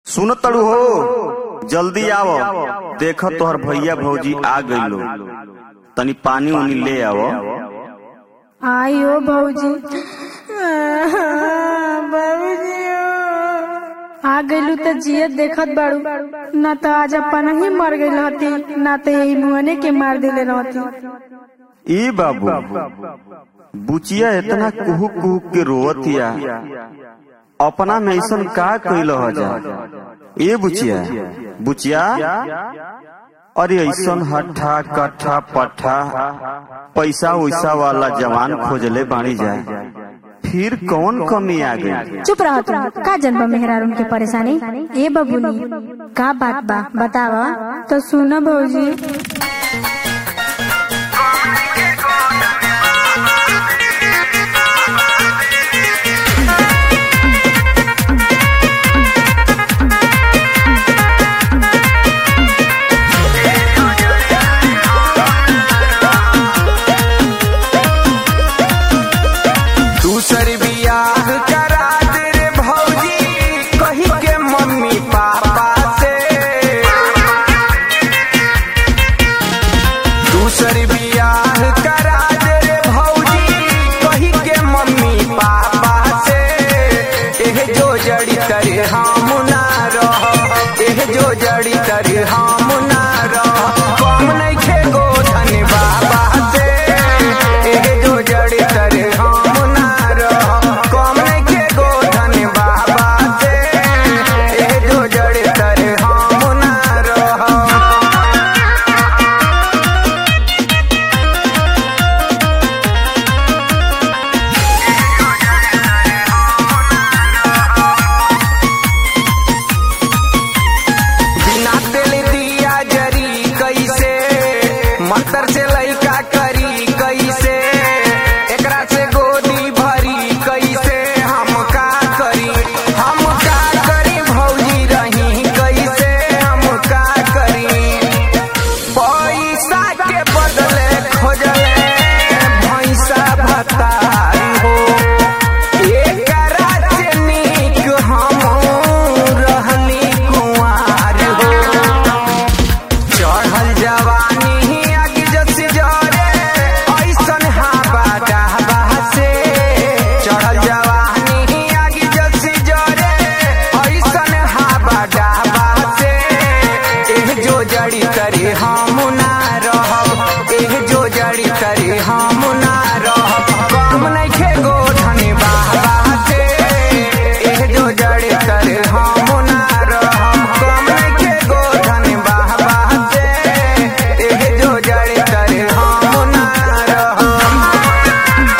सुन तड़ू हो जल्दी आओ देख तोहर भैया भौजी आ गइलो तनी पानी उनी ले आओ आयो भौजी बाबूजी आ गइलू त जियत देखत बाड़ू ना त आज अपन ही मर गइल हती ना त यही मुहने के मार दिले रहती ई बाबू बुचिया इतना कुहू कुहू के रोवतिया अपना में ऐसन का कैल हो जा ए बुचिया बुचिया अरे ऐसन हट्ठा कट्ठा पट्ठा पैसा वैसा वाला जवान खोजले बाणी जाए फिर कौन कमी आ गई चुप रह तुम का जन्म मेहरार उनके परेशानी ए बबुनी का बात बा बतावा तो सुना भौजी दूसर बियाह करा दे रे भौजी कही के मम्मी पापा से दूसर बियाह करा दे रे भौजी कही के मम्मी पापा से एह जो जड़ी करे हम ना रह एह जो जड़ी करे हम ना रह कम नहीं खे गोधन बाबा से एह जो जड़ी करे हम ना रह कम नहीं खे गोधन बाबा से एह जो जड़ी करे हम ना रह बिना तेल दिया जरी कैसे मंत्र से लइका करी कैसे एकरा से गोदी भरी कैसे हम का करी हम का करी भौजी रही कैसे हम का करी पैसा के बदले खोजले भैंसा भतारी हो एकरा से नीक हम रहली कुंवार हो चढ़ल जवानी आगे जस जरे ऐसन हाबा डाबा से चढ़ल जवानी आगे जस जरे ऐसन हाबा डाबा से एह जो जड़ी करे हम ना रहब एह जो जड़ी करे हम ना रहब कम नहीं खे गोधन बाबा से एह जो जड़ी करे हम ना रहब कम नहीं खे गोधन बाबा से एह जो जड़ी करे हम ना रहब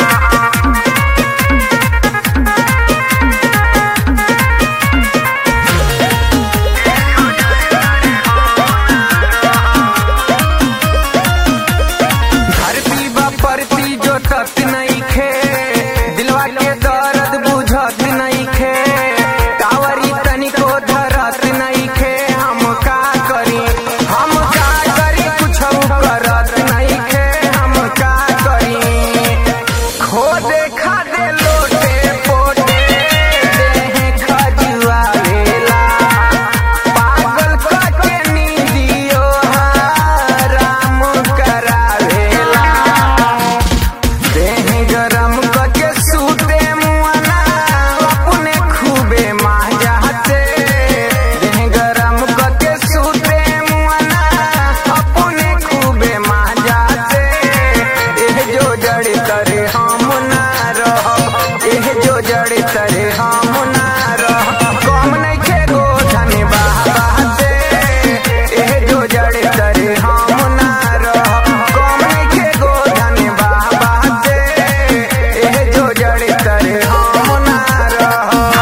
धरती बा परती जो तत नहीं खे दिलवा के दर्द बुझत नहीं खे कावरी तनिको धरत नहीं खे हम का करी हम का करी कुछ करत नहीं खे हम का करी खो देखा दे लोटे पोटे देह खजुआ वेला पागल कके नींदियो हराम करावेला देह गरम कके सूते मुआना अपने खूबे माजाते देह गरम कके सूते मुआना अपने खूबे माजाते एह जो जड़ी करे हम ना रहब एह जो जड़ी करे हम ना रहब कम नहीं खे गोधन बाबा से एह जो जड़ी करे हम ना रहब कम नहीं खे गोधन बाबा से एह जो जड़ी करे हम ना रहब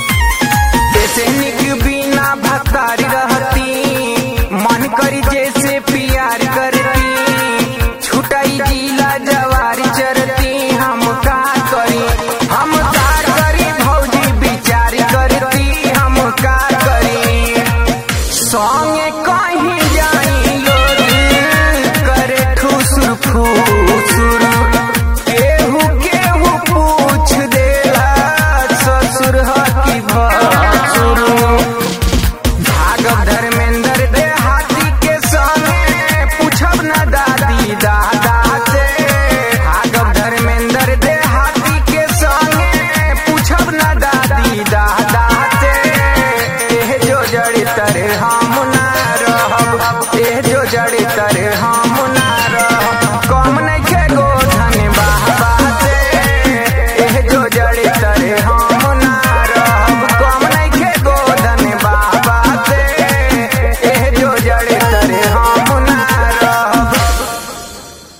ऐसे निक बिना भतारी रहती मन करी जैसे